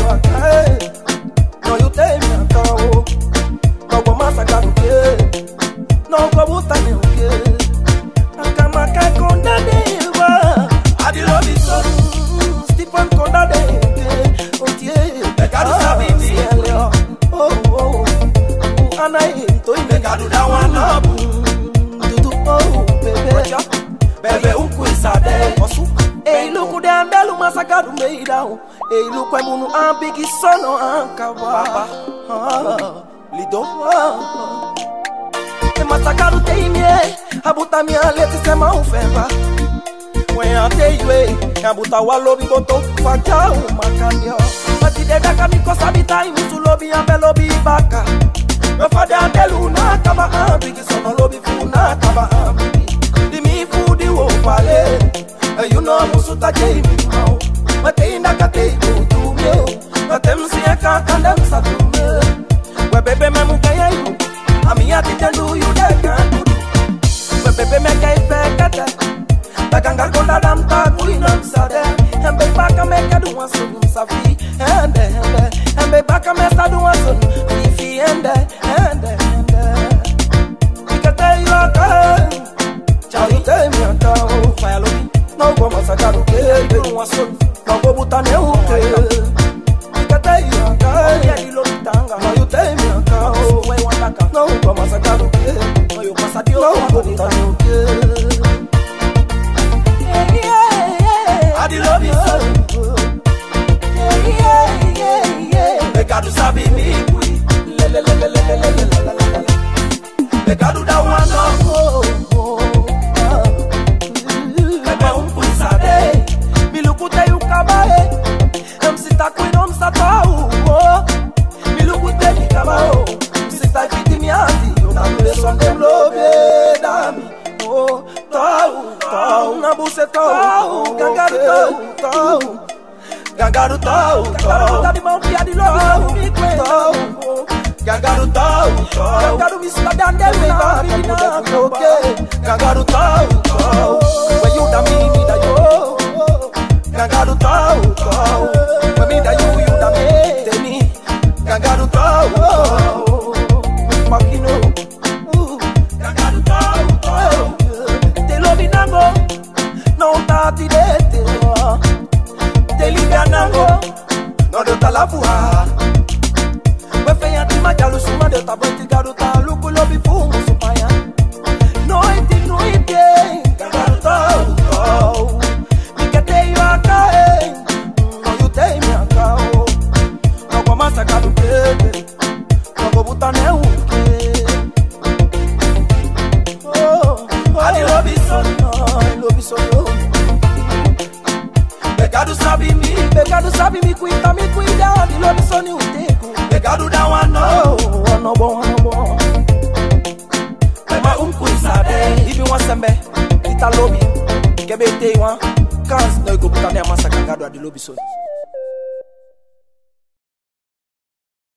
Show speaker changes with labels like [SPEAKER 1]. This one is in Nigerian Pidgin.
[SPEAKER 1] akae no you tell me akao no go masaka uke no go butane uke akamaka konda deva adi love is so Stephen konda deva otie
[SPEAKER 2] Pecado sabe me.
[SPEAKER 1] oh oh oh ana into
[SPEAKER 2] Pecado da one up.
[SPEAKER 1] dudu oh baby
[SPEAKER 2] Bebe um cuisade.
[SPEAKER 1] Osu. Ei, luku de andelu masakaru meirão. Ei, luku é munu ambigi sono ankava. Ah, Lido. ah. E masakaru teimie. Abuta minha letra se mau feva. When I tell you, eh, abuta walobi boto faja umakanyo. Mati de daka miko sabita imusu lobi ambe lobi baka. Me fade andelu na kaba ambigi sono lobi funa kaba ambigi. Di mi fudi wo pale. Eh, you know musu ta jemi mau. Mate inda kate kutu meu. Mate msi eka kanda msatume. We bebe me mukaya yu. Ami ati tendu yu de kandudu. We bebe me kai fekete. Tagangar konda dam ta kulina msade. Hembe baka me kadu wasun safi. Hende hende. Hembe baka me sadu wasun. Fifi hende hende hende. Ikate yu akae. Chau te mi akao. Fire lobi. No go masakaru ke. Kuru wasun. No go butane uke. Ikate yu akae. No you te mi akao. No go masakaru ke. No go butane uke.
[SPEAKER 2] Adi love is so. Pecado sabe me. Pecado da one up. Bebe um cuisade.
[SPEAKER 1] Milukute yukabae Msita kwino msatau Milukute mikabao Msita fiti miazi Unamule sonde mlobe dami Oh, tau, tau Nabuse tau, gangaru tau, tau Gangaru tau, tau Gangaru mauti adi lobi mikwe Tau,
[SPEAKER 2] Gangaru tau, tau.
[SPEAKER 1] Gangaru misla dandelu na bidina koke Gangaru tau, tau When you da me, me da yo Gangaru tau, tau When me da you, you da me Teni Gangaru tau, tau Makino Ooh.
[SPEAKER 2] Gangaru tau, tau.
[SPEAKER 1] Te lo binango No tati de te Te libia nango No de ta la fua We fe ya ti ma jalu suma de ta boti garu ta luku lo bi fu musu paya No iti no iti Gangaru tau tau Mi que te yo acá eh No you te mi acá oh No kwa masaka du kete No go butane uke Oh,
[SPEAKER 2] Adi love is so.
[SPEAKER 1] Ai, lobi sou eu.
[SPEAKER 2] Pecado sabe me.
[SPEAKER 1] Pecado sabe me cuida, me cuida. De lobi sou ni uteko.
[SPEAKER 2] Pecado da one up.
[SPEAKER 1] Oh, ano bom, ano bom.
[SPEAKER 2] Bebe um cuisade.
[SPEAKER 1] Ibi wan sembe, ita lobi. Kebe te wan. Kans, no iko puta ne amasa kangado adi lobi sou.